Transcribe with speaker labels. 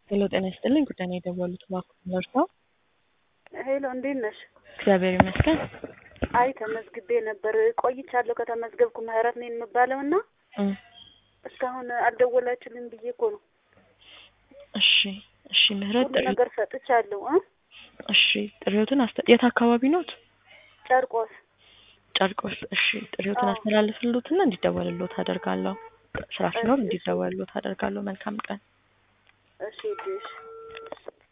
Speaker 1: ሄሎ ጤና ይስጥልኝ ጉዳይ ነው የደወሉት እባክዎ ደርሰው
Speaker 2: ሄሎ እንዴት ነሽ?
Speaker 1: እግዚአብሔር ይመስገን
Speaker 2: አይ ተመዝግቤ ነበር ቆይቻለሁ ከተመዝገብኩ ምህረት ነኝ የምባለው እና
Speaker 1: እም፣
Speaker 2: እስካሁን አልደወላችሁልኝ ብዬ እኮ ነው።
Speaker 1: እሺ እሺ ምህረት
Speaker 2: ሁሉ
Speaker 1: ጥሪ
Speaker 2: ነገር ሰጥቻለሁ እ
Speaker 1: እሺ ጥሪዎትን አስተ የት አካባቢ ኖት?
Speaker 2: ጨርቆስ
Speaker 1: ጨርቆስ እሺ ጥሪዎትን
Speaker 2: አዎ።
Speaker 1: አስተላልፍልዎትና እንዲደወልልዎት አደርጋለሁ ስራ ሲኖር
Speaker 2: እሺ፣ እሺ።
Speaker 1: እንዲደወልልዎት አደርጋለሁ መልካም ቀን
Speaker 2: እሺ ሂጂ፣ እሺ